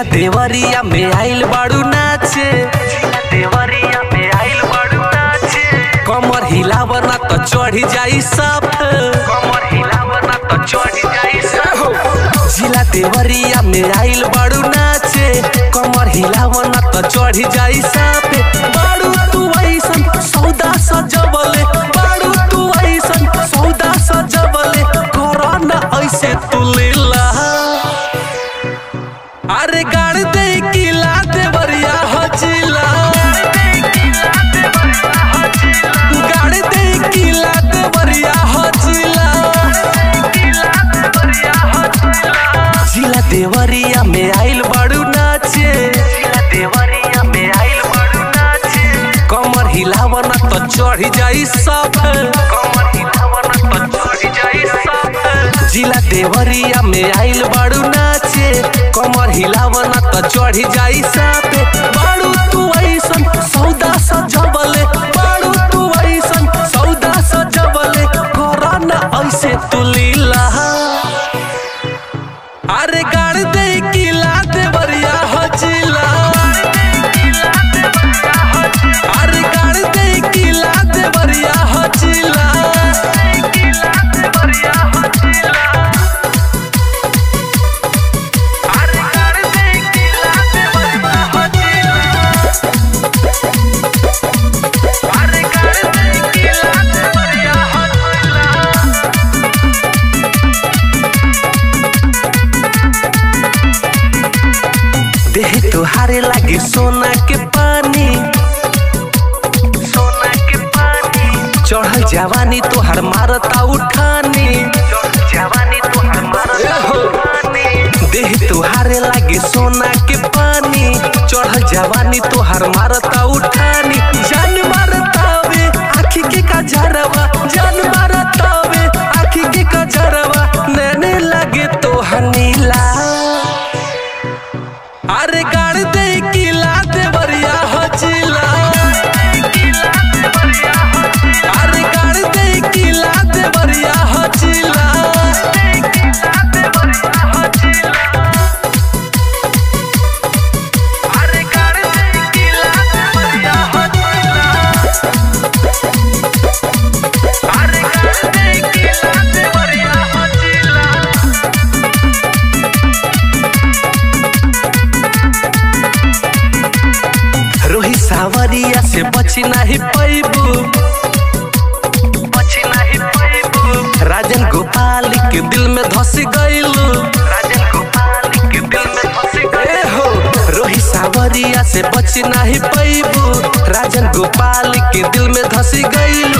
जिला देवरिया में आइल बाड़ू नाचे जिला देवरिया में आइल बाड़ू नाचे कमर हिलावना तो चढ़ी जाई सब कमर हिलावना तो चढ़ी जाई सब जिला देवरिया में आइल बाड़ू नाचे कमर हिलावना तो चढ़ी जाई सब बाड़ू तू ऐसन सौदा सजबले बाड़ू तू ऐसन सौदा सजबले कोरोना ऐसे तू लीला अरे गाड़ दे किला दे बरिया हजिला गाड़ दे किला दे बरिया हजिला जिला देवरिया में आइल बाड़ू नाचे जिला देवरिया में आइल बाड़ू नाचे कमर हिलावना तो चढ़ी जाई सब कमर हिलावना तो चढ़ी जाई सब जिला देवरिया में आइल बाड़ू नाचे कमर हिलावना तो चढ़ी जाई सब बाड़ू तू ऐसन सौदा सजबले बाड़ू तू ऐसन सौदा सजबले कोरोना ऐसे तू लीला अरे गाड़ दे किला दे बरिया हजिला अरे गाड़ दे किला दे बरिया हजिला अरे गाड़ दे किला दे बरिया हजिला अरे गाड़ दे किला दे बरिया हजिला देह तुहारे लागे सोना के पानी सोना के पानी चढ़ल जवानी तोहर मारता उठानी जवानी तोहर मारता उठानी देह तुहारे लागे सोना के पानी चढ़ल जवानी तोहर मारता उठानी जान मारता वे आखी के कजरवा जान मारता वे आखी के कजरवा नैने लागे तोहर नीला अरे गाड़ दे किला दे बरिया हजिला अरे गाड़ दे किला दे बरिया हजिला अरे गाड़ दे किला दे बरिया हजिला अरे गाड़ दे किला दे बरिया हजिला रोही सावरिया से बची नहीं पैबू बची नहीं पैबू राजन गोपाल के दिल में धस गईलू राजन गोपाल के दिल में धस हो रोही सावरिया से बची नहीं पैबू राजन गोपाल के दिल में धस गईलू